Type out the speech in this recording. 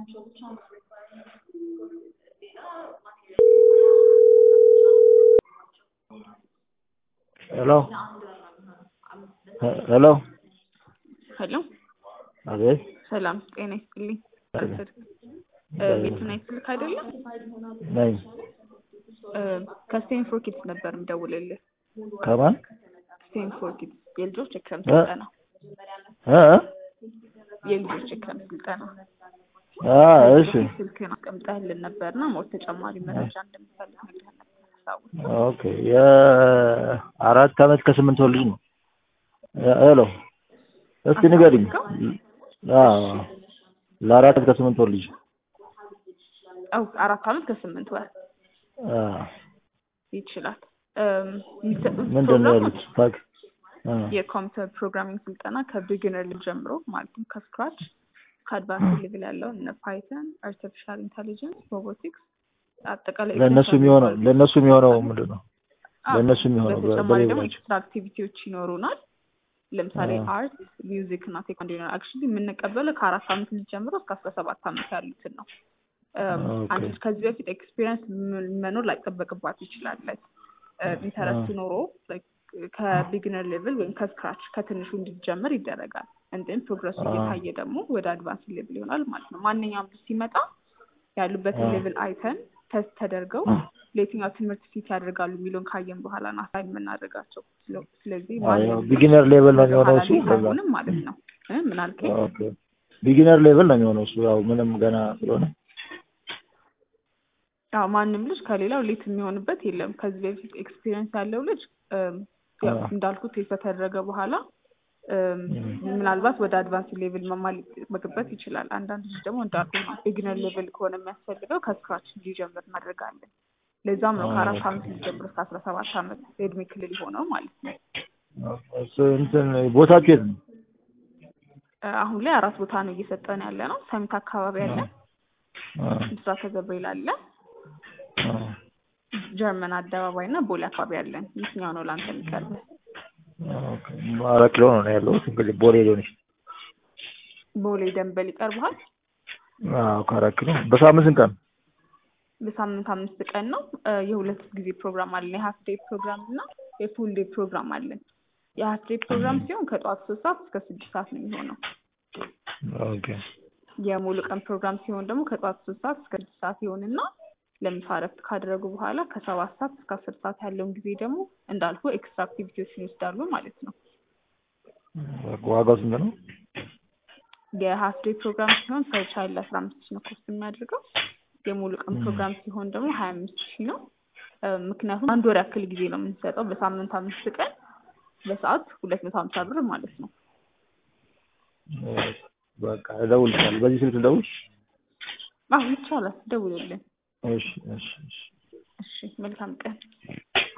ሄሎ ሄሎ ሄሎ አቤት ሰላም ጤና ይስጥልኝ። ቤቱን አይስልክ አይደለም ነኝ ከስቴን ፎር ኪድስ ነበር የምደውልልህ። ከማን ስቴን ፎር ኪድስ የልጆች የክረምት እ? ስልጠና እ? የልጆች የክረምት ስልጠና አ እሺ ስልክን አስቀምጠህልን ነበርና ሞር ተጨማሪ መረጃ እንደምፈልግ ነግረህ ነበር። አስታውስ። ኦኬ የአራት አመት ከስምንት ወር ልጅ ነው እ- ሄሎ እስቲ ንገሪኝ አዎ ለአራት አመት ከስምንት ወር ልጅ አው አራት አመት ከስምንት ወር አ ይችላል። እም፣ የሚሰጡት ምንድን ነው ፕሮግራሞች ያሉት ፓክ አ የኮምፒውተር ፕሮግራሚንግ ስልጠና ከቢግነር ጀምሮ ማለትም ከስክራች ከአድቫንስ ሌቭል ያለው እነ ፓይተን፣ አርቲፊሻል ኢንቴሊጀንስ፣ ሮቦቲክስ አጠቃላይ ለእነሱ የሚሆነው ለእነሱ የሚሆነው ምንድን ነው አዎ፣ ለእነሱ የሚሆነው በ- በተጨማሪ ደግሞ በሌላቸው ኤክስትራ አክቲቪቲዎች ይኖሩናል። ለምሳሌ አዎ። አርት፣ ሚውዚክ እና ቴኳንዶ ይኖራል። አክቹዋሊ የምንቀበለው ከአራት አመት ልጅ ጀምሮ እስከ አስራ ሰባት አመት ያሉትን ነው። እም፣ ኦኬ። አንድ ልጅ ከዚህ በፊት ኤክስፒሪየንስ መኖር ላይጠበቅባት ይችላል። ላይክ ኢንተረስት አዎ። ኖሮ like ከቢግነር ሌቭል ወይም ከስክራች ከትንሹ እንዲጀምር ይደረጋል። እንትን ፕሮግረሱ አዎ። እየታየ ደግሞ ወደ አድቫንስ ሌቭል ይሆናል ማለት ነው። ማንኛውም ልጅ ሲመጣ ያሉበትን አዎ። ሌቭል አይተን ተስት ተደርገው ለየትኛው ትምህርት ፊት ያደርጋሉ የሚለውን ካየን በኋላ ነው አሳይን የምናደርጋቸው። ስለ- ስለዚህ ማንም ቢጊነር ሌቭል ነው ወደ የሚሆነው ኋላ እሱ ሊሄድ ከዛ አይሆንም ማለት ነው። እ ምን አልከኝ? ኦኬ ቢጊነር ሌቭል ነው የሚሆነው እሱ ያው ምንም ገና ስለሆነ ያው ማንም ልጅ ከሌላው ሌት የሚሆንበት የለም። ከዚህ በፊት ኤክስፒሪየንስ ያለው ልጅ እም፣ ያው አዎ። እንዳልኩት ቴስት ከተደረገ በኋላ እም፣ ምናልባት ወደ አድቫንስ ሌቭል መማር ሊጠበቅበት ይችላል። አንዳንድ ልጅ ደግሞ እንዳልኩ ነው ቢግነር ሌቭል ከሆነ የሚያስፈልገው ከስክራች እንዲጀምር እናደርጋለን። ለዛም ነው አዎ፣ ከአራት ኦኬ። አመት ሊጀምር እስከ አስራ ሰባት አመት የእድሜ ክልል የሆነው ማለት ነው። እሱ እንትን ቦታችሁ የት ነው? እ፣ አሁን ላይ አራት ቦታ ነው እየሰጠን ያለ ነው። ሰሚት አካባቢ አለ፣ አ ምስራተ ገብርኤል አለ፣ አ ጀርመን አደባባይ እና ቦሌ አካባቢ አለን። የትኛው ነው ለአንተ የሚቀርብህ? ኦኬ አራት ኪሎ ነው ያለሁት እንግዲህ ቦሌ ሊሆን ይችላል። ቦሌ ደንበል ይቀርብሃል። አዎ ከአራት ኪሎ በሳምንት ስንት ቀን? በሳምንት አምስት ቀን ነው። እ፣ የሁለት ጊዜ ፕሮግራም አለን። የሀፍ ዴይ ፕሮግራም እና የፉል ዴይ ፕሮግራም አለን። የሀፍ ዴይ ፕሮግራም ሲሆን ከጠዋት ሶስት ሰዓት እስከ ስድስት ሰዓት ነው የሚሆነው። ኦኬ የሙሉ ቀን ፕሮግራም ሲሆን ደግሞ ከጠዋት ሶስት ሰዓት እስከ ስድስት ሰዓት ይሆንና ለምሳ እረፍት ካደረጉ በኋላ ከሰባት ሰዓት እስከ አስር ሰዓት ያለውን ጊዜ ደግሞ እንዳልኩ ኤክስትራ አክቲቪቲዎችን ይወስዳሉ ማለት ነው። ዋጋው ስንት ነው? የሀፍ ዴይ ፕሮግራም ሲሆን ፐር ቻይልድ አስራ አምስት ሺህ ነው ኮስት የሚያደርገው። የሙሉ ቀን ፕሮግራም ሲሆን ደግሞ ሀያ አምስት ሺህ ነው። እ፣ ምክንያቱም አንድ ወር ያክል ጊዜ ነው የምንሰጠው በሳምንት አምስት ቀን በሰዓት ሁለት መቶ ሀምሳ ብር ማለት ነው። በቃ እደውልልሻለሁ። በዚህ ስልክ ልደውል? አዎ ይቻላል፣ ደውልልን። እሺ እሺ እሺ እሺ መልካም ቀን።